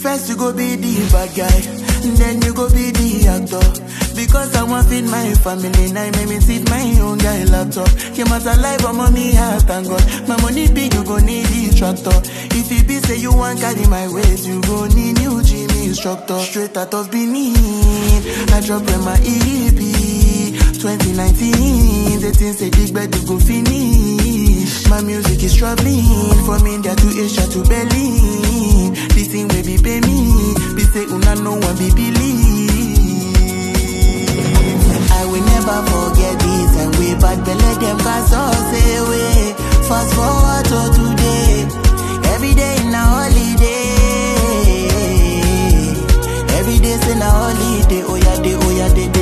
First you go be the bad guy, then you go be the actor. Because I want feed my family, now make me sit my own guy laptop. Came out alive, I'm on me heart, thank God. My money big, you go need the tractor. If it be say you want carry my weight, you go need new gym instructor. Straight out of Benin, I drop in my EP. 2019, the things say big bed you go finish. My music is traveling from India to Asia to Berlin. This thing will be pay me, be say una no one be believe. I will never forget this and we bad belle them cast us away. Fast forward to today, every day in a holiday. Every day say na holiday, oh yeah, day, oh yeah, day, day.